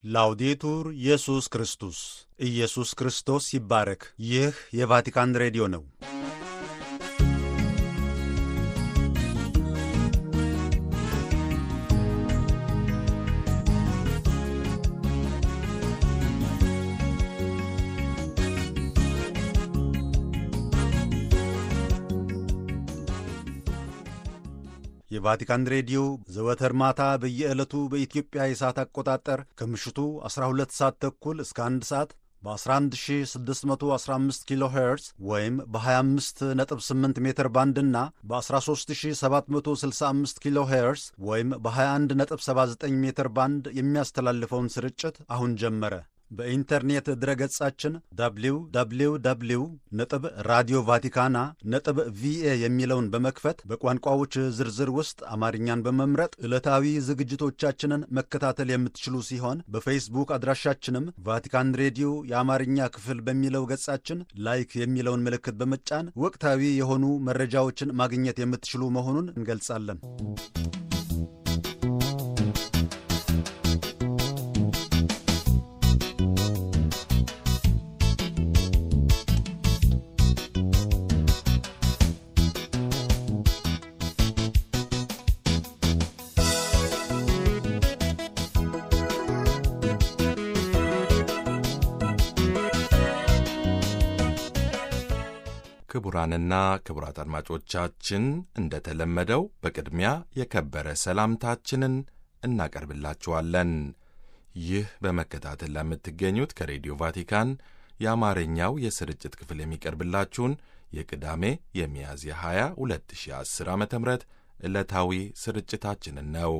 ላውዴቱር ኢየሱስ ክርስቶስ ኢየሱስ ክርስቶስ ይባረክ። ይህ የቫቲካን ሬዲዮ ነው። የቫቲካን ሬዲዮ ዘወትር ማታ በየዕለቱ በኢትዮጵያ የሰዓት አቆጣጠር ከምሽቱ 12 ሰዓት ተኩል እስከ 1 ሰዓት በ11615 ኪሎ ሄርዝ ወይም በ258 ሜትር ባንድ እና በ13765 ኪሎ ሄርዝ ወይም በ2179 ሜትር ባንድ የሚያስተላልፈውን ስርጭት አሁን ጀመረ። በኢንተርኔት ድረገጻችን www ነጥብ ራዲዮ ቫቲካና ነጥብ ቪኤ የሚለውን በመክፈት በቋንቋዎች ዝርዝር ውስጥ አማርኛን በመምረጥ ዕለታዊ ዝግጅቶቻችንን መከታተል የምትችሉ ሲሆን በፌስቡክ አድራሻችንም ቫቲካን ሬዲዮ የአማርኛ ክፍል በሚለው ገጻችን ላይክ የሚለውን ምልክት በመጫን ወቅታዊ የሆኑ መረጃዎችን ማግኘት የምትችሉ መሆኑን እንገልጻለን። ክቡራንና ክቡራት አድማጮቻችን እንደተለመደው በቅድሚያ የከበረ ሰላምታችንን እናቀርብላችኋለን። ይህ በመከታተል ለምትገኙት ከሬዲዮ ቫቲካን የአማርኛው የስርጭት ክፍል የሚቀርብላችሁን የቅዳሜ የሚያዝያ 20 2010 ዓ ም ዕለታዊ ስርጭታችንን ነው።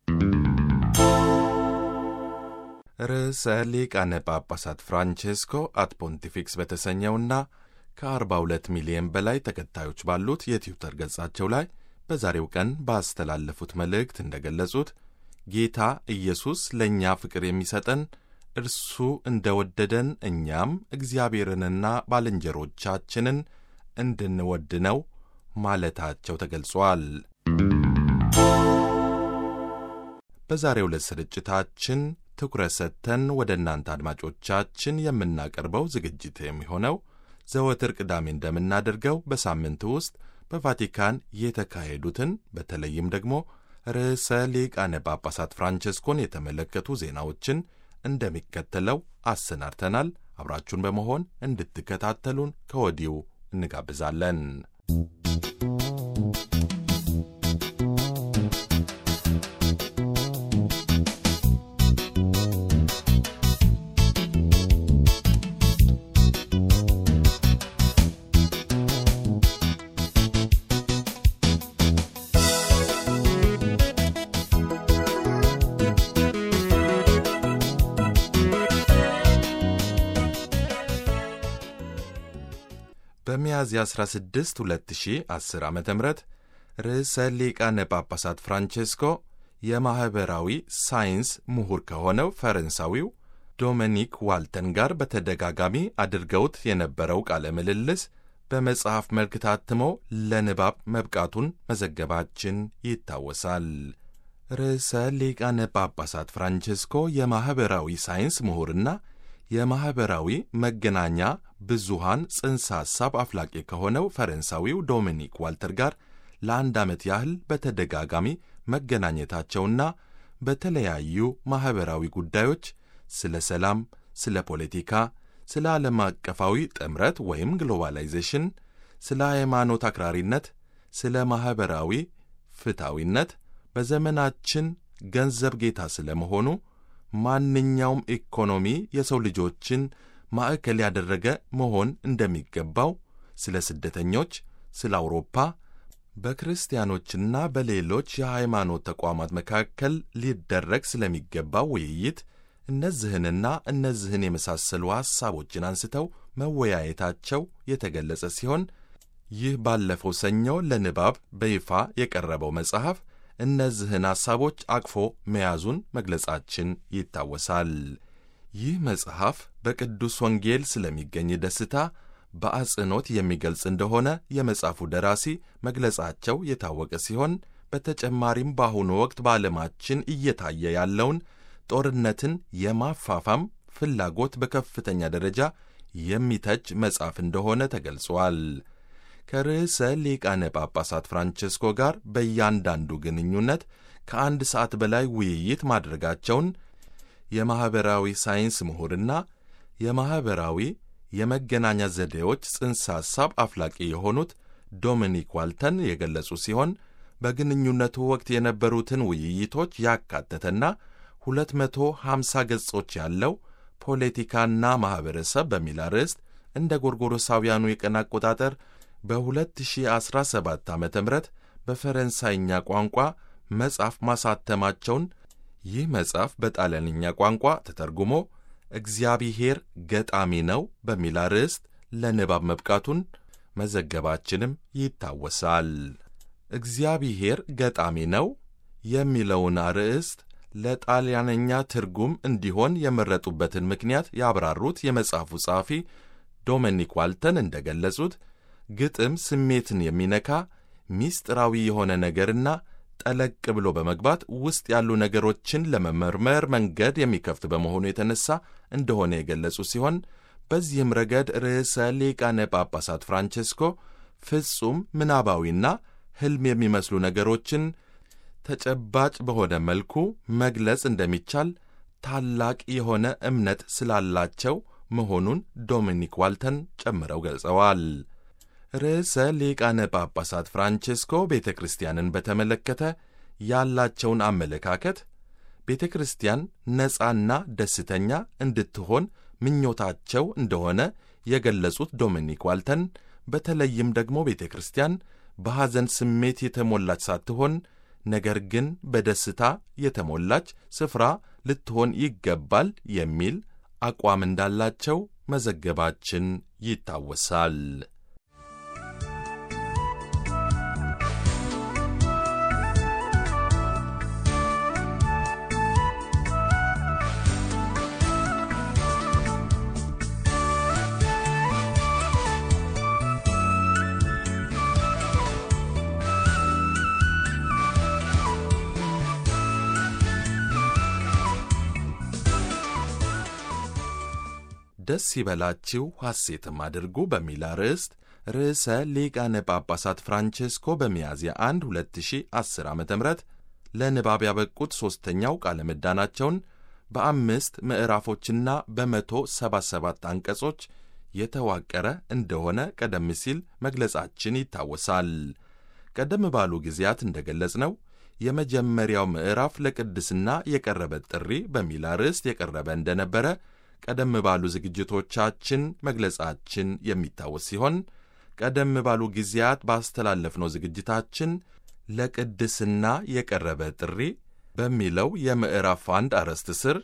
ርዕሰ ሊቃነ ጳጳሳት ፍራንቼስኮ አት ፖንቲፊክስ በተሰኘውና ከ42 ሚሊዮን በላይ ተከታዮች ባሉት የትዊተር ገጻቸው ላይ በዛሬው ቀን ባስተላለፉት መልእክት እንደገለጹት ጌታ ኢየሱስ ለእኛ ፍቅር የሚሰጠን እርሱ እንደ ወደደን እኛም እግዚአብሔርንና ባልንጀሮቻችንን እንድንወድ ነው ማለታቸው ተገልጿል። በዛሬው ዕለት ስርጭታችን ትኩረት ሰጥተን ወደ እናንተ አድማጮቻችን የምናቀርበው ዝግጅት የሚሆነው ዘወትር ቅዳሜ እንደምናደርገው በሳምንቱ ውስጥ በቫቲካን የተካሄዱትን በተለይም ደግሞ ርዕሰ ሊቃነ ጳጳሳት ፍራንቸስኮን የተመለከቱ ዜናዎችን እንደሚከተለው አሰናድተናል። አብራችሁን በመሆን እንድትከታተሉን ከወዲሁ እንጋብዛለን። በሚያዝያ 16 2010 ዓ ም ርዕሰ ሊቃነ ጳጳሳት ፍራንቼስኮ የማኅበራዊ ሳይንስ ምሁር ከሆነው ፈረንሳዊው ዶሚኒክ ዋልተን ጋር በተደጋጋሚ አድርገውት የነበረው ቃለ ምልልስ በመጽሐፍ መልክ ታትሞ ለንባብ መብቃቱን መዘገባችን ይታወሳል። ርዕሰ ሊቃነ ጳጳሳት ፍራንቼስኮ የማኅበራዊ ሳይንስ ምሁርና የማኅበራዊ መገናኛ ብዙሃን ጽንሰ ሐሳብ አፍላቂ ከሆነው ፈረንሳዊው ዶሚኒክ ዋልተር ጋር ለአንድ ዓመት ያህል በተደጋጋሚ መገናኘታቸውና በተለያዩ ማኅበራዊ ጉዳዮች ስለ ሰላም፣ ስለ ፖለቲካ፣ ስለ ዓለም አቀፋዊ ጥምረት ወይም ግሎባላይዜሽን፣ ስለ ሃይማኖት አክራሪነት፣ ስለ ማኅበራዊ ፍትሐዊነት፣ በዘመናችን ገንዘብ ጌታ ስለ መሆኑ ማንኛውም ኢኮኖሚ የሰው ልጆችን ማዕከል ያደረገ መሆን እንደሚገባው፣ ስለ ስደተኞች፣ ስለ አውሮፓ፣ በክርስቲያኖችና በሌሎች የሃይማኖት ተቋማት መካከል ሊደረግ ስለሚገባው ውይይት እነዚህንና እነዚህን የመሳሰሉ ሐሳቦችን አንስተው መወያየታቸው የተገለጸ ሲሆን ይህ ባለፈው ሰኞ ለንባብ በይፋ የቀረበው መጽሐፍ እነዚህን ሐሳቦች አቅፎ መያዙን መግለጻችን ይታወሳል። ይህ መጽሐፍ በቅዱስ ወንጌል ስለሚገኝ ደስታ በአጽንኦት የሚገልጽ እንደሆነ የመጽሐፉ ደራሲ መግለጻቸው የታወቀ ሲሆን በተጨማሪም በአሁኑ ወቅት በዓለማችን እየታየ ያለውን ጦርነትን የማፋፋም ፍላጎት በከፍተኛ ደረጃ የሚተች መጽሐፍ እንደሆነ ተገልጿል። ከርዕሰ ሊቃነ ጳጳሳት ፍራንቼስኮ ጋር በእያንዳንዱ ግንኙነት ከአንድ ሰዓት በላይ ውይይት ማድረጋቸውን የማኅበራዊ ሳይንስ ምሁርና የማኅበራዊ የመገናኛ ዘዴዎች ጽንሰ ሐሳብ አፍላቂ የሆኑት ዶሚኒክ ዋልተን የገለጹ ሲሆን በግንኙነቱ ወቅት የነበሩትን ውይይቶች ያካተተና 250 ገጾች ያለው ፖለቲካና ማኅበረሰብ በሚል አርዕስት እንደ ጎርጎሮሳውያኑ የቀን አቆጣጠር በ2017 ዓ ም በፈረንሳይኛ ቋንቋ መጽሐፍ ማሳተማቸውን ይህ መጽሐፍ በጣሊያንኛ ቋንቋ ተተርጉሞ እግዚአብሔር ገጣሚ ነው በሚል አርዕስት ለንባብ መብቃቱን መዘገባችንም ይታወሳል። እግዚአብሔር ገጣሚ ነው የሚለውን አርዕስት ለጣሊያንኛ ትርጉም እንዲሆን የመረጡበትን ምክንያት ያብራሩት የመጽሐፉ ጸሐፊ ዶሚኒክ ዋልተን እንደ ገለጹት ግጥም ስሜትን የሚነካ ሚስጥራዊ የሆነ ነገርና ጠለቅ ብሎ በመግባት ውስጥ ያሉ ነገሮችን ለመመርመር መንገድ የሚከፍት በመሆኑ የተነሳ እንደሆነ የገለጹ ሲሆን በዚህም ረገድ ርዕሰ ሊቃነ ጳጳሳት ፍራንቼስኮ ፍጹም ምናባዊና ሕልም የሚመስሉ ነገሮችን ተጨባጭ በሆነ መልኩ መግለጽ እንደሚቻል ታላቅ የሆነ እምነት ስላላቸው መሆኑን ዶሚኒክ ዋልተን ጨምረው ገልጸዋል። ርዕሰ ሊቃነ ጳጳሳት ፍራንቼስኮ ቤተ ክርስቲያንን በተመለከተ ያላቸውን አመለካከት ቤተ ክርስቲያን ነፃና ደስተኛ እንድትሆን ምኞታቸው እንደሆነ የገለጹት ዶሚኒክ ዋልተን በተለይም ደግሞ ቤተ ክርስቲያን በሐዘን ስሜት የተሞላች ሳትሆን ነገር ግን በደስታ የተሞላች ስፍራ ልትሆን ይገባል የሚል አቋም እንዳላቸው መዘገባችን ይታወሳል። ደስ ይበላችሁ ሐሴትም አድርጉ በሚል አርዕስት ርዕሰ ሊቃነ ጳጳሳት ፍራንቼስኮ በሚያዝያ 1 2010 ዓ ም ለንባብ ያበቁት ሦስተኛው ቃለ ምዕዳናቸውን በአምስት ምዕራፎችና በመቶ ሰባ ሰባት አንቀጾች የተዋቀረ እንደሆነ ቀደም ሲል መግለጻችን ይታወሳል። ቀደም ባሉ ጊዜያት እንደ ገለጽነው የመጀመሪያው ምዕራፍ ለቅድስና የቀረበ ጥሪ በሚል አርዕስት የቀረበ እንደነበረ ቀደም ባሉ ዝግጅቶቻችን መግለጻችን የሚታወስ ሲሆን ቀደም ባሉ ጊዜያት ባስተላለፍነው ዝግጅታችን ለቅድስና የቀረበ ጥሪ በሚለው የምዕራፍ አንድ አርዕስት ስር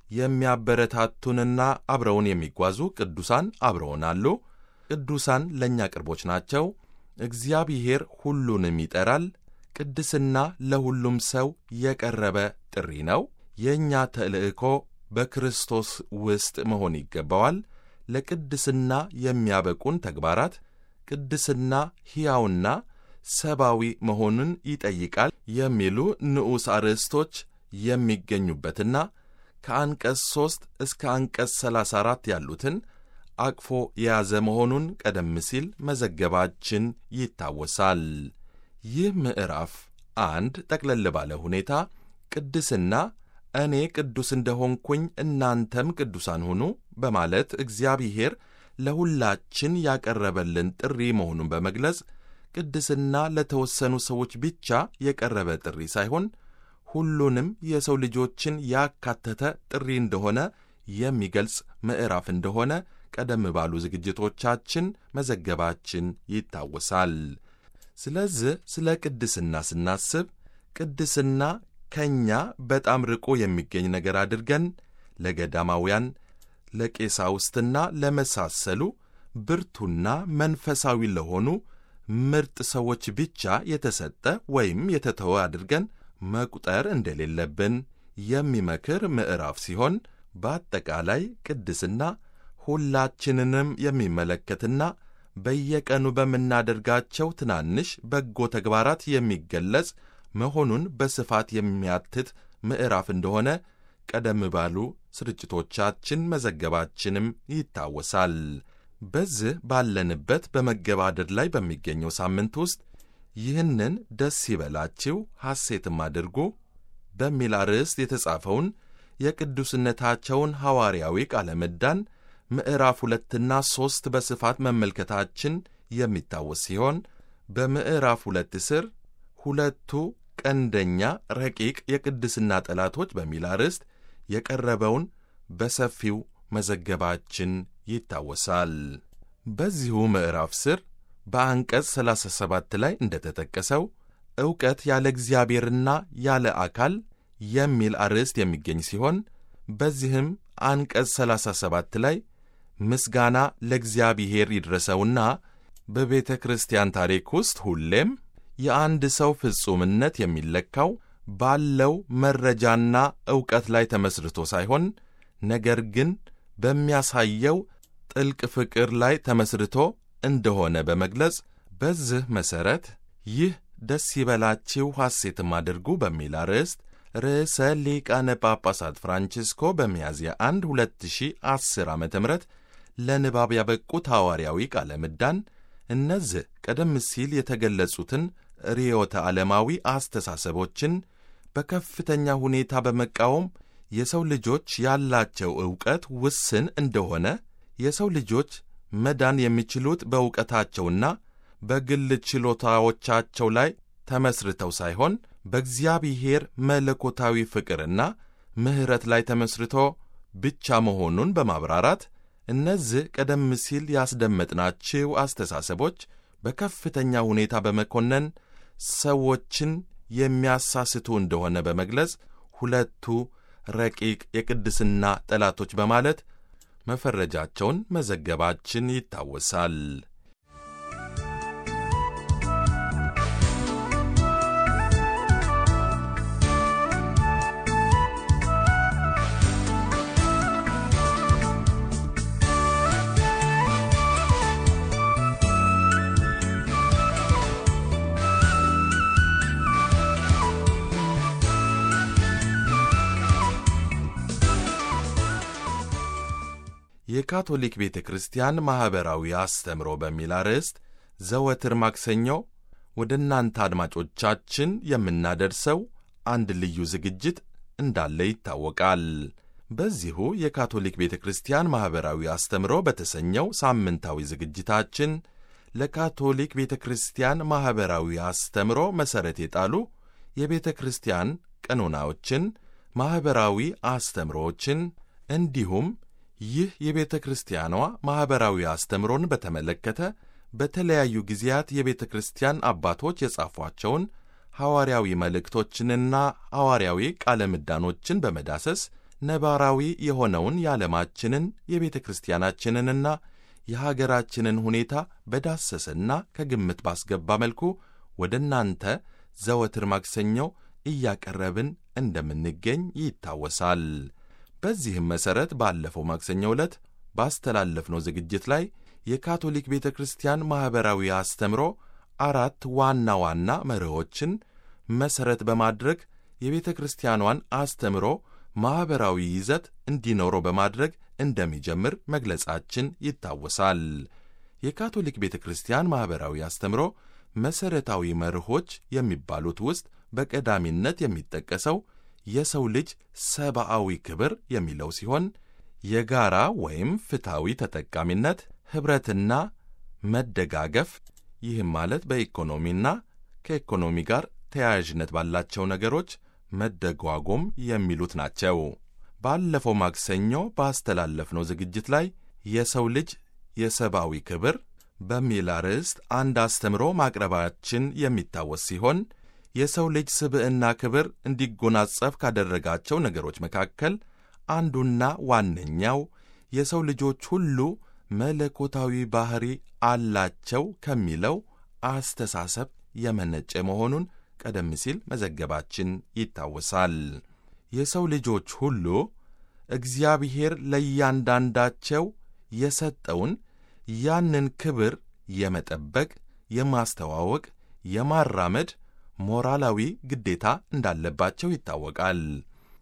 የሚያበረታቱንና አብረውን የሚጓዙ ቅዱሳን አብረውን አሉ። ቅዱሳን ለእኛ ቅርቦች ናቸው። እግዚአብሔር ሁሉንም ይጠራል። ቅድስና ለሁሉም ሰው የቀረበ ጥሪ ነው። የእኛ ተልእኮ በክርስቶስ ውስጥ መሆን ይገባዋል። ለቅድስና የሚያበቁን ተግባራት ቅድስና ሕያውና ሰብአዊ መሆኑን ይጠይቃል የሚሉ ንዑስ አርዕስቶች የሚገኙበትና ከአንቀጽ 3 እስከ አንቀጽ 34 ያሉትን አቅፎ የያዘ መሆኑን ቀደም ሲል መዘገባችን ይታወሳል። ይህ ምዕራፍ አንድ ጠቅለል ባለ ሁኔታ ቅድስና እኔ ቅዱስ እንደሆንኩኝ እናንተም ቅዱሳን ሁኑ በማለት እግዚአብሔር ለሁላችን ያቀረበልን ጥሪ መሆኑን በመግለጽ ቅድስና ለተወሰኑ ሰዎች ብቻ የቀረበ ጥሪ ሳይሆን ሁሉንም የሰው ልጆችን ያካተተ ጥሪ እንደሆነ የሚገልጽ ምዕራፍ እንደሆነ ቀደም ባሉ ዝግጅቶቻችን መዘገባችን ይታወሳል። ስለዚህ ስለ ቅድስና ስናስብ ቅድስና ከእኛ በጣም ርቆ የሚገኝ ነገር አድርገን ለገዳማውያን ለቄሳውስትና ለመሳሰሉ ብርቱና መንፈሳዊ ለሆኑ ምርጥ ሰዎች ብቻ የተሰጠ ወይም የተተወ አድርገን መቁጠር እንደሌለብን የሚመክር ምዕራፍ ሲሆን በአጠቃላይ ቅድስና ሁላችንንም የሚመለከትና በየቀኑ በምናደርጋቸው ትናንሽ በጎ ተግባራት የሚገለጽ መሆኑን በስፋት የሚያትት ምዕራፍ እንደሆነ ቀደም ባሉ ስርጭቶቻችን መዘገባችንም ይታወሳል። በዚህ ባለንበት በመገባደድ ላይ በሚገኘው ሳምንት ውስጥ ይህንን ደስ ይበላችሁ ሐሴትም አድርጉ በሚል አርዕስት የተጻፈውን የቅዱስነታቸውን ሐዋርያዊ ቃለ ምዕዳን ምዕራፍ ሁለትና ሦስት በስፋት መመልከታችን የሚታወስ ሲሆን በምዕራፍ ሁለት ስር ሁለቱ ቀንደኛ ረቂቅ የቅድስና ጠላቶች በሚል አርዕስት የቀረበውን በሰፊው መዘገባችን ይታወሳል። በዚሁ ምዕራፍ ስር በአንቀጽ 37 ላይ እንደተጠቀሰው ዕውቀት ያለ እግዚአብሔርና ያለ አካል የሚል አርዕስት የሚገኝ ሲሆን በዚህም አንቀጽ 37 ላይ ምስጋና ለእግዚአብሔር ይድረሰውና በቤተ ክርስቲያን ታሪክ ውስጥ ሁሌም የአንድ ሰው ፍጹምነት የሚለካው ባለው መረጃና ዕውቀት ላይ ተመስርቶ ሳይሆን ነገር ግን በሚያሳየው ጥልቅ ፍቅር ላይ ተመስርቶ እንደሆነ በመግለጽ በዚህ መሠረት ይህ ደስ ይበላችሁ ሐሴትም አድርጉ በሚል አርዕስት ርዕሰ ሊቃነ ጳጳሳት ፍራንቺስኮ በሚያዝያ 1 2010 ዓ ም ለንባብ ያበቁት ሐዋርያዊ ቃለ ምዕዳን እነዚህ ቀደም ሲል የተገለጹትን ርዕዮተ ዓለማዊ አስተሳሰቦችን በከፍተኛ ሁኔታ በመቃወም የሰው ልጆች ያላቸው ዕውቀት ውስን እንደሆነ የሰው ልጆች መዳን የሚችሉት በዕውቀታቸውና በግል ችሎታዎቻቸው ላይ ተመስርተው ሳይሆን በእግዚአብሔር መለኮታዊ ፍቅርና ምሕረት ላይ ተመስርቶ ብቻ መሆኑን በማብራራት እነዚህ ቀደም ሲል ያስደመጥናቸው አስተሳሰቦች በከፍተኛ ሁኔታ በመኮነን ሰዎችን የሚያሳስቱ እንደሆነ በመግለጽ ሁለቱ ረቂቅ የቅድስና ጠላቶች በማለት መፈረጃቸውን መዘገባችን ይታወሳል። የካቶሊክ ቤተ ክርስቲያን ማኅበራዊ አስተምሮ በሚል አርዕስት ዘወትር ማክሰኞ ወደ እናንተ አድማጮቻችን የምናደርሰው አንድ ልዩ ዝግጅት እንዳለ ይታወቃል። በዚሁ የካቶሊክ ቤተ ክርስቲያን ማኅበራዊ አስተምሮ በተሰኘው ሳምንታዊ ዝግጅታችን ለካቶሊክ ቤተ ክርስቲያን ማኅበራዊ አስተምሮ መሠረት የጣሉ የቤተ ክርስቲያን ቀኖናዎችን፣ ማኅበራዊ አስተምሮዎችን እንዲሁም ይህ የቤተ ክርስቲያኗ ማኅበራዊ አስተምሮን በተመለከተ በተለያዩ ጊዜያት የቤተ ክርስቲያን አባቶች የጻፏቸውን ሐዋርያዊ መልእክቶችንና ሐዋርያዊ ቃለ ምዕዳኖችን በመዳሰስ ነባራዊ የሆነውን የዓለማችንን የቤተ ክርስቲያናችንንና የሀገራችንን ሁኔታ በዳሰሰና ከግምት ባስገባ መልኩ ወደ እናንተ ዘወትር ማክሰኞው እያቀረብን እንደምንገኝ ይታወሳል። በዚህም መሠረት ባለፈው ማክሰኞ ዕለት ባስተላለፍነው ዝግጅት ላይ የካቶሊክ ቤተ ክርስቲያን ማኅበራዊ አስተምሮ አራት ዋና ዋና መርሆችን መሠረት በማድረግ የቤተ ክርስቲያኗን አስተምሮ ማኅበራዊ ይዘት እንዲኖረው በማድረግ እንደሚጀምር መግለጻችን ይታወሳል። የካቶሊክ ቤተ ክርስቲያን ማኅበራዊ አስተምሮ መሠረታዊ መርሆች የሚባሉት ውስጥ በቀዳሚነት የሚጠቀሰው የሰው ልጅ ሰብአዊ ክብር የሚለው ሲሆን የጋራ ወይም ፍትሐዊ ተጠቃሚነት፣ ኅብረትና መደጋገፍ ይህም ማለት በኢኮኖሚና ከኢኮኖሚ ጋር ተያያዥነት ባላቸው ነገሮች መደጓጎም የሚሉት ናቸው። ባለፈው ማክሰኞ ባስተላለፍነው ዝግጅት ላይ የሰው ልጅ የሰብአዊ ክብር በሚል አርዕስት አንድ አስተምሮ ማቅረባችን የሚታወስ ሲሆን የሰው ልጅ ስብዕና ክብር እንዲጎናጸፍ ካደረጋቸው ነገሮች መካከል አንዱና ዋነኛው የሰው ልጆች ሁሉ መለኮታዊ ባሕሪ አላቸው ከሚለው አስተሳሰብ የመነጨ መሆኑን ቀደም ሲል መዘገባችን ይታወሳል። የሰው ልጆች ሁሉ እግዚአብሔር ለእያንዳንዳቸው የሰጠውን ያንን ክብር የመጠበቅ፣ የማስተዋወቅ፣ የማራመድ ሞራላዊ ግዴታ እንዳለባቸው ይታወቃል።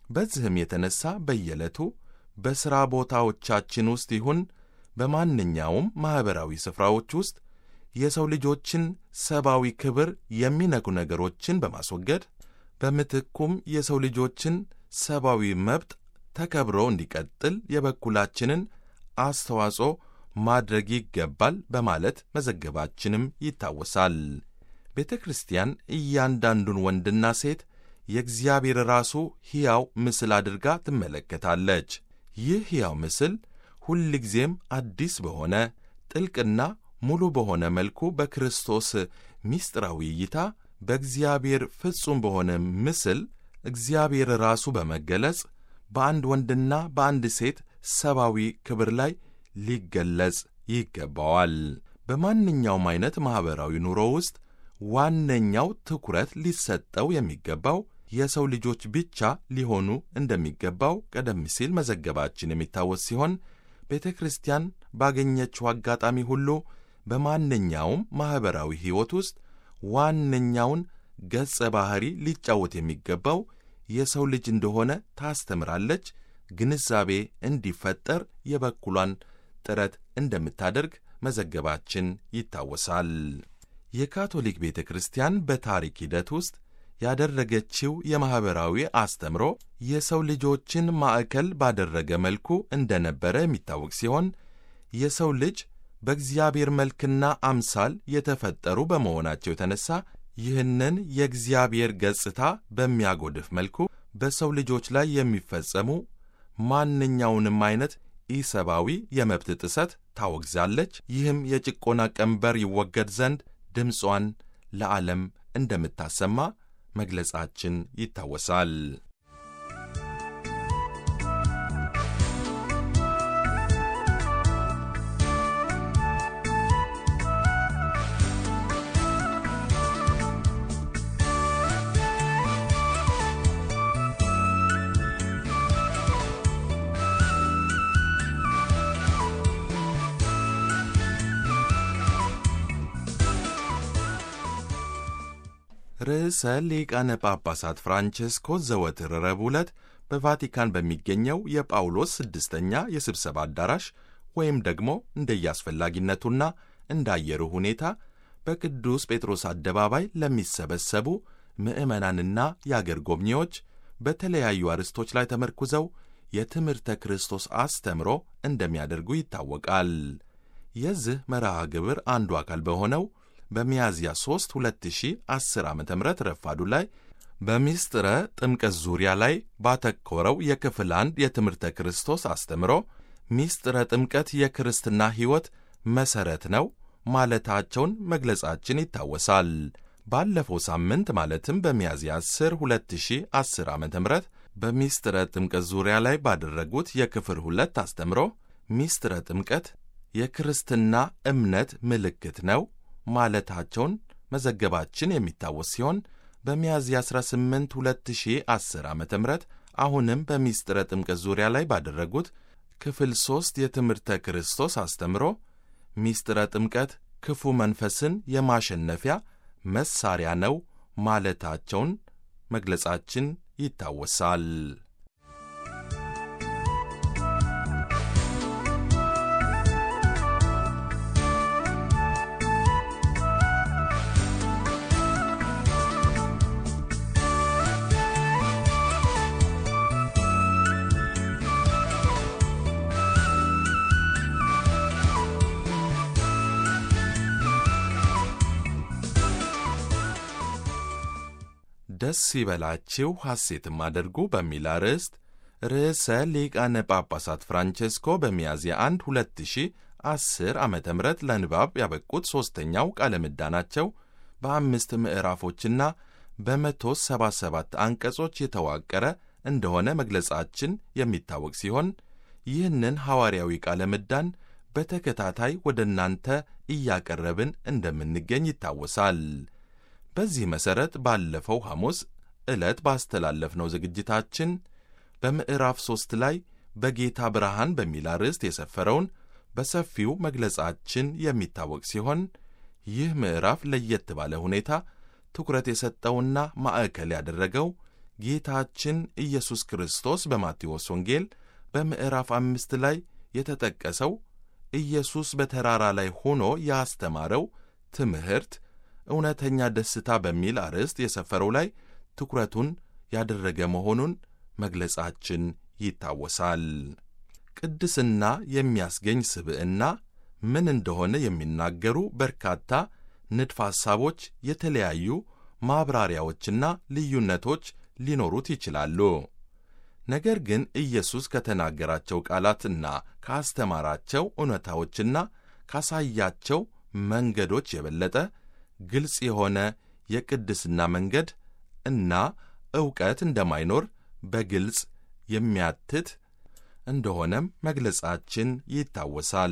በዚህም የተነሳ በየዕለቱ በሥራ ቦታዎቻችን ውስጥ ይሁን በማንኛውም ማኅበራዊ ስፍራዎች ውስጥ የሰው ልጆችን ሰብአዊ ክብር የሚነኩ ነገሮችን በማስወገድ በምትኩም የሰው ልጆችን ሰብአዊ መብት ተከብሮ እንዲቀጥል የበኩላችንን አስተዋጽኦ ማድረግ ይገባል በማለት መዘገባችንም ይታወሳል። ቤተ ክርስቲያን እያንዳንዱን ወንድና ሴት የእግዚአብሔር ራሱ ሕያው ምስል አድርጋ ትመለከታለች። ይህ ሕያው ምስል ሁልጊዜም አዲስ በሆነ ጥልቅና ሙሉ በሆነ መልኩ በክርስቶስ ምስጢራዊ እይታ በእግዚአብሔር ፍጹም በሆነ ምስል እግዚአብሔር ራሱ በመገለጽ በአንድ ወንድና በአንድ ሴት ሰብአዊ ክብር ላይ ሊገለጽ ይገባዋል። በማንኛውም አይነት ማኅበራዊ ኑሮ ውስጥ ዋነኛው ትኩረት ሊሰጠው የሚገባው የሰው ልጆች ብቻ ሊሆኑ እንደሚገባው ቀደም ሲል መዘገባችን የሚታወስ ሲሆን ቤተ ክርስቲያን ባገኘችው አጋጣሚ ሁሉ በማንኛውም ማኅበራዊ ሕይወት ውስጥ ዋነኛውን ገጸ ባሕሪ ሊጫወት የሚገባው የሰው ልጅ እንደሆነ ታስተምራለች። ግንዛቤ እንዲፈጠር የበኩሏን ጥረት እንደምታደርግ መዘገባችን ይታወሳል። የካቶሊክ ቤተ ክርስቲያን በታሪክ ሂደት ውስጥ ያደረገችው የማኅበራዊ አስተምሮ የሰው ልጆችን ማዕከል ባደረገ መልኩ እንደነበረ የሚታወቅ ሲሆን የሰው ልጅ በእግዚአብሔር መልክና አምሳል የተፈጠሩ በመሆናቸው የተነሳ ይህንን የእግዚአብሔር ገጽታ በሚያጎድፍ መልኩ በሰው ልጆች ላይ የሚፈጸሙ ማንኛውንም አይነት ኢሰብአዊ የመብት ጥሰት ታወግዛለች። ይህም የጭቆና ቀንበር ይወገድ ዘንድ ድምጿን ለዓለም እንደምታሰማ መግለጻችን ይታወሳል። ርዕሰ ሊቃነ ጳጳሳት ፍራንቼስኮስ ዘወትር ረቡዕ ዕለት በቫቲካን በሚገኘው የጳውሎስ ስድስተኛ የስብሰባ አዳራሽ ወይም ደግሞ እንደየአስፈላጊነቱና እንዳየሩ ሁኔታ በቅዱስ ጴጥሮስ አደባባይ ለሚሰበሰቡ ምዕመናንና የአገር ጎብኚዎች በተለያዩ አርዕስቶች ላይ ተመርኩዘው የትምህርተ ክርስቶስ አስተምሮ እንደሚያደርጉ ይታወቃል። የዚህ መርሃ ግብር አንዱ አካል በሆነው በሚያዝያ 3 2010 ዓ ም ረፋዱ ላይ በሚስጥረ ጥምቀት ዙሪያ ላይ ባተኮረው የክፍል አንድ የትምህርተ ክርስቶስ አስተምሮ ሚስጥረ ጥምቀት የክርስትና ሕይወት መሠረት ነው ማለታቸውን መግለጻችን ይታወሳል። ባለፈው ሳምንት ማለትም በሚያዝያ 10 2010 ዓ ም በሚስጥረ ጥምቀት ዙሪያ ላይ ባደረጉት የክፍል ሁለት አስተምሮ ሚስጥረ ጥምቀት የክርስትና እምነት ምልክት ነው ማለታቸውን መዘገባችን የሚታወስ ሲሆን በሚያዝያ 18 2010 ዓ ም አሁንም በሚስጥረ ጥምቀት ዙሪያ ላይ ባደረጉት ክፍል ሦስት የትምህርተ ክርስቶስ አስተምሮ ሚስጥረ ጥምቀት ክፉ መንፈስን የማሸነፊያ መሳሪያ ነው ማለታቸውን መግለጻችን ይታወሳል። ደስ ይበላችሁ ሐሴትም አድርጉ በሚል አርዕስት ርዕሰ ሊቃነ ጳጳሳት ፍራንቼስኮ በሚያዝያ 1 2010 ዓ ም ለንባብ ያበቁት ሦስተኛው ቃለ ምዕዳናቸው በአምስት ምዕራፎችና በመቶ ሰባ ሰባት አንቀጾች የተዋቀረ እንደሆነ መግለጻችን የሚታወቅ ሲሆን ይህንን ሐዋርያዊ ቃለ ምዕዳን በተከታታይ ወደ እናንተ እያቀረብን እንደምንገኝ ይታወሳል። በዚህ መሠረት ባለፈው ሐሙስ ዕለት ባስተላለፍነው ዝግጅታችን በምዕራፍ ሦስት ላይ በጌታ ብርሃን በሚል አርዕስት የሰፈረውን በሰፊው መግለጻችን የሚታወቅ ሲሆን ይህ ምዕራፍ ለየት ባለ ሁኔታ ትኩረት የሰጠውና ማዕከል ያደረገው ጌታችን ኢየሱስ ክርስቶስ በማቴዎስ ወንጌል በምዕራፍ አምስት ላይ የተጠቀሰው ኢየሱስ በተራራ ላይ ሆኖ ያስተማረው ትምህርት እውነተኛ ደስታ በሚል አርዕስት የሰፈረው ላይ ትኩረቱን ያደረገ መሆኑን መግለጻችን ይታወሳል። ቅድስና የሚያስገኝ ስብዕና ምን እንደሆነ የሚናገሩ በርካታ ንድፈ ሐሳቦች፣ የተለያዩ ማብራሪያዎችና ልዩነቶች ሊኖሩት ይችላሉ። ነገር ግን ኢየሱስ ከተናገራቸው ቃላትና ካስተማራቸው እውነታዎችና ካሳያቸው መንገዶች የበለጠ ግልጽ የሆነ የቅድስና መንገድ እና ዕውቀት እንደማይኖር በግልጽ የሚያትት እንደሆነም መግለጻችን ይታወሳል።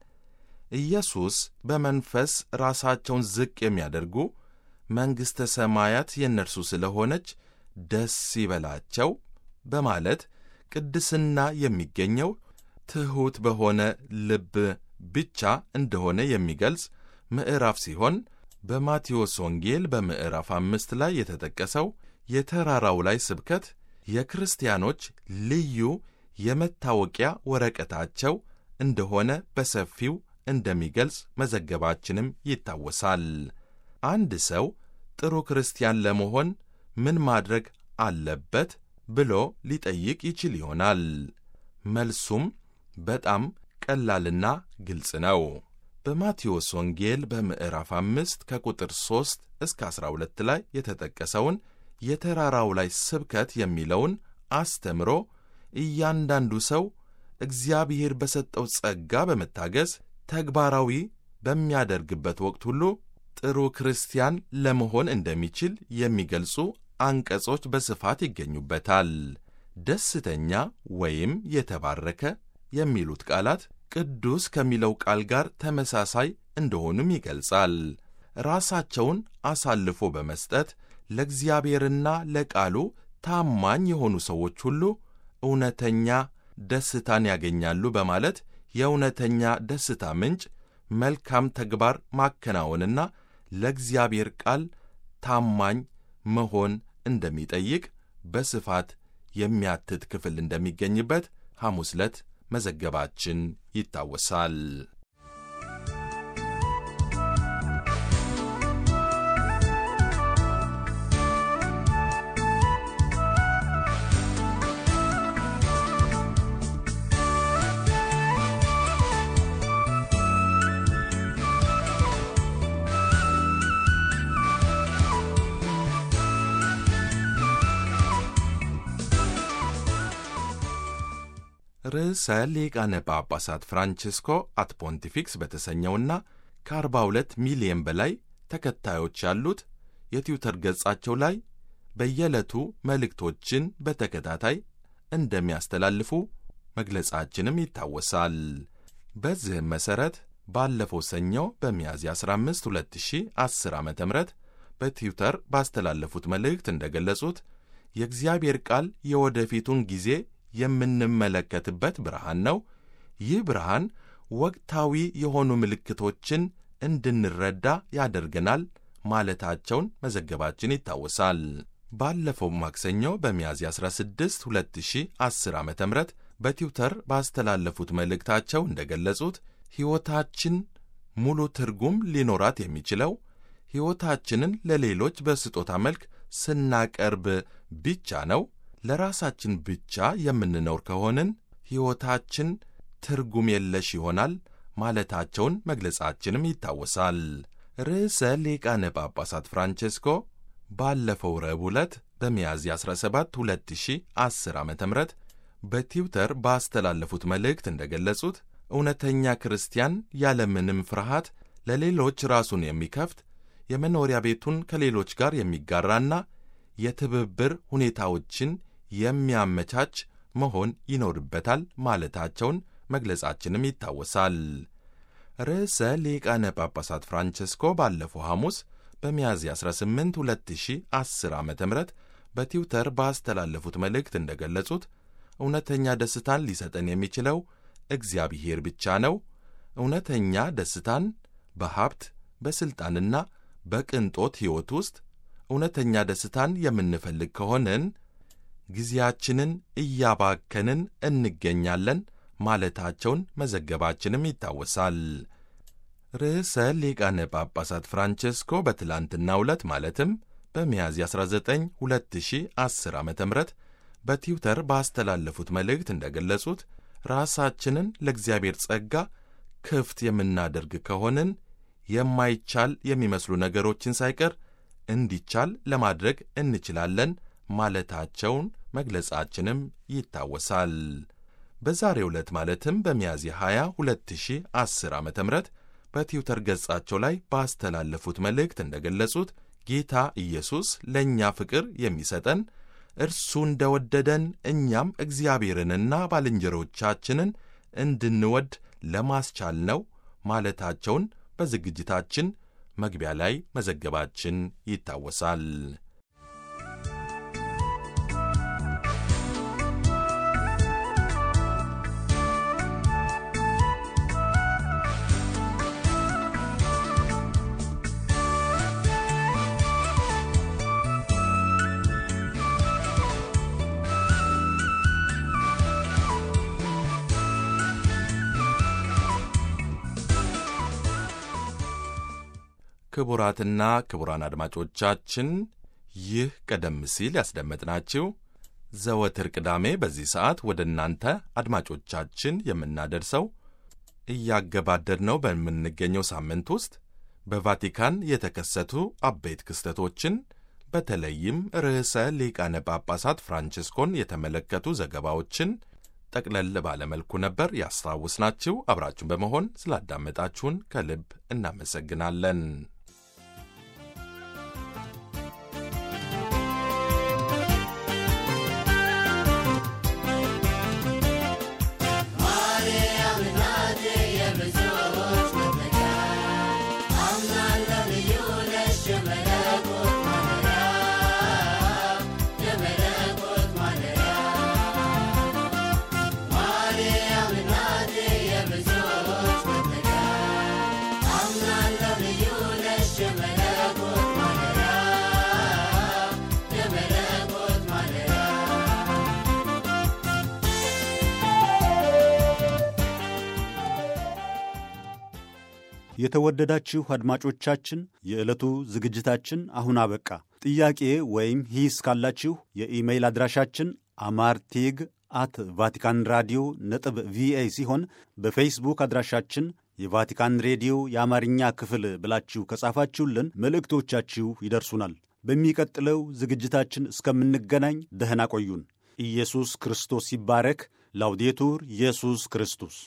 ኢየሱስ በመንፈስ ራሳቸውን ዝቅ የሚያደርጉ መንግሥተ ሰማያት የእነርሱ ስለሆነች ደስ ይበላቸው በማለት ቅድስና የሚገኘው ትሑት በሆነ ልብ ብቻ እንደሆነ የሚገልጽ ምዕራፍ ሲሆን በማቴዎስ ወንጌል በምዕራፍ አምስት ላይ የተጠቀሰው የተራራው ላይ ስብከት የክርስቲያኖች ልዩ የመታወቂያ ወረቀታቸው እንደሆነ በሰፊው እንደሚገልጽ መዘገባችንም ይታወሳል። አንድ ሰው ጥሩ ክርስቲያን ለመሆን ምን ማድረግ አለበት ብሎ ሊጠይቅ ይችል ይሆናል። መልሱም በጣም ቀላልና ግልጽ ነው። በማቴዎስ ወንጌል በምዕራፍ አምስት ከቁጥር ሦስት እስከ ዐሥራ ሁለት ላይ የተጠቀሰውን የተራራው ላይ ስብከት የሚለውን አስተምሮ እያንዳንዱ ሰው እግዚአብሔር በሰጠው ጸጋ በመታገዝ ተግባራዊ በሚያደርግበት ወቅት ሁሉ ጥሩ ክርስቲያን ለመሆን እንደሚችል የሚገልጹ አንቀጾች በስፋት ይገኙበታል። ደስተኛ ወይም የተባረከ የሚሉት ቃላት ቅዱስ ከሚለው ቃል ጋር ተመሳሳይ እንደሆኑም ይገልጻል። ራሳቸውን አሳልፎ በመስጠት ለእግዚአብሔርና ለቃሉ ታማኝ የሆኑ ሰዎች ሁሉ እውነተኛ ደስታን ያገኛሉ በማለት የእውነተኛ ደስታ ምንጭ መልካም ተግባር ማከናወንና ለእግዚአብሔር ቃል ታማኝ መሆን እንደሚጠይቅ በስፋት የሚያትት ክፍል እንደሚገኝበት ሐሙስ ዕለት መዘገባችን ይታወሳል። ርዕሰ ሊቃነ ጳጳሳት ፍራንቺስኮ አት ፖንቲፊክስ በተሰኘውና ከ42 ሚሊየን በላይ ተከታዮች ያሉት የትዊተር ገጻቸው ላይ በየዕለቱ መልእክቶችን በተከታታይ እንደሚያስተላልፉ መግለጻችንም ይታወሳል። በዚህም መሠረት ባለፈው ሰኞ በሚያዝያ 15 2010 ዓ ም በትዊተር ባስተላለፉት መልእክት እንደገለጹት የእግዚአብሔር ቃል የወደፊቱን ጊዜ የምንመለከትበት ብርሃን ነው። ይህ ብርሃን ወቅታዊ የሆኑ ምልክቶችን እንድንረዳ ያደርገናል ማለታቸውን መዘገባችን ይታወሳል። ባለፈው ማክሰኞ በሚያዝያ 16 2010 ዓ ም በትዊተር ባስተላለፉት መልእክታቸው እንደገለጹት ሕይወታችን ሙሉ ትርጉም ሊኖራት የሚችለው ሕይወታችንን ለሌሎች በስጦታ መልክ ስናቀርብ ብቻ ነው። ለራሳችን ብቻ የምንኖር ከሆንን ሕይወታችን ትርጉም የለሽ ይሆናል ማለታቸውን መግለጻችንም ይታወሳል። ርዕሰ ሊቃነ ጳጳሳት ፍራንቼስኮ ባለፈው ረቡዕ ዕለት በሚያዝያ 17 2010 ዓ ም በትዊተር ባስተላለፉት መልእክት እንደገለጹት እውነተኛ ክርስቲያን ያለምንም ፍርሃት ለሌሎች ራሱን የሚከፍት የመኖሪያ ቤቱን ከሌሎች ጋር የሚጋራና የትብብር ሁኔታዎችን የሚያመቻች መሆን ይኖርበታል ማለታቸውን መግለጻችንም ይታወሳል። ርዕሰ ሊቃነ ጳጳሳት ፍራንቸስኮ ባለፈው ሐሙስ በሚያዝያ 18 2010 ዓ ም በትዊተር ባስተላለፉት መልእክት እንደገለጹት እውነተኛ ደስታን ሊሰጠን የሚችለው እግዚአብሔር ብቻ ነው። እውነተኛ ደስታን በሀብት በሥልጣንና በቅንጦት ሕይወት ውስጥ እውነተኛ ደስታን የምንፈልግ ከሆንን ጊዜያችንን እያባከንን እንገኛለን ማለታቸውን መዘገባችንም ይታወሳል። ርዕሰ ሊቃነ ጳጳሳት ፍራንቼስኮ በትላንትናው ዕለት ማለትም በሚያዝያ 19 2010 ዓ ም በትዊተር ባስተላለፉት መልእክት እንደገለጹት ራሳችንን ለእግዚአብሔር ጸጋ ክፍት የምናደርግ ከሆንን የማይቻል የሚመስሉ ነገሮችን ሳይቀር እንዲቻል ለማድረግ እንችላለን ማለታቸውን መግለጻችንም ይታወሳል። በዛሬው ዕለት ማለትም በሚያዝያ 20 2010 ዓ ም በትዊተር ገጻቸው ላይ ባስተላለፉት መልእክት እንደገለጹት ጌታ ኢየሱስ ለእኛ ፍቅር የሚሰጠን እርሱ እንደ ወደደን እኛም እግዚአብሔርንና ባልንጀሮቻችንን እንድንወድ ለማስቻል ነው ማለታቸውን በዝግጅታችን መግቢያ ላይ መዘገባችን ይታወሳል። ክቡራትና ክቡራን አድማጮቻችን ይህ ቀደም ሲል ያስደመጥናችሁ ዘወትር ቅዳሜ በዚህ ሰዓት ወደ እናንተ አድማጮቻችን የምናደርሰው እያገባደድ ነው በምንገኘው ሳምንት ውስጥ በቫቲካን የተከሰቱ አበይት ክስተቶችን በተለይም ርዕሰ ሊቃነ ጳጳሳት ፍራንቺስኮን የተመለከቱ ዘገባዎችን ጠቅለል ባለመልኩ ነበር ያስታውስናችሁ። አብራችሁን በመሆን ስላዳመጣችሁን ከልብ እናመሰግናለን። የተወደዳችሁ አድማጮቻችን የዕለቱ ዝግጅታችን አሁን አበቃ። ጥያቄ ወይም ሂስ ካላችሁ የኢሜይል አድራሻችን አማርቴግ አት ቫቲካን ራዲዮ ነጥብ ቪኦኤ ሲሆን በፌስቡክ አድራሻችን የቫቲካን ሬዲዮ የአማርኛ ክፍል ብላችሁ ከጻፋችሁልን መልእክቶቻችሁ ይደርሱናል። በሚቀጥለው ዝግጅታችን እስከምንገናኝ ደህና ቆዩን። ኢየሱስ ክርስቶስ ይባረክ። ላውዴቱር ኢየሱስ ክርስቶስ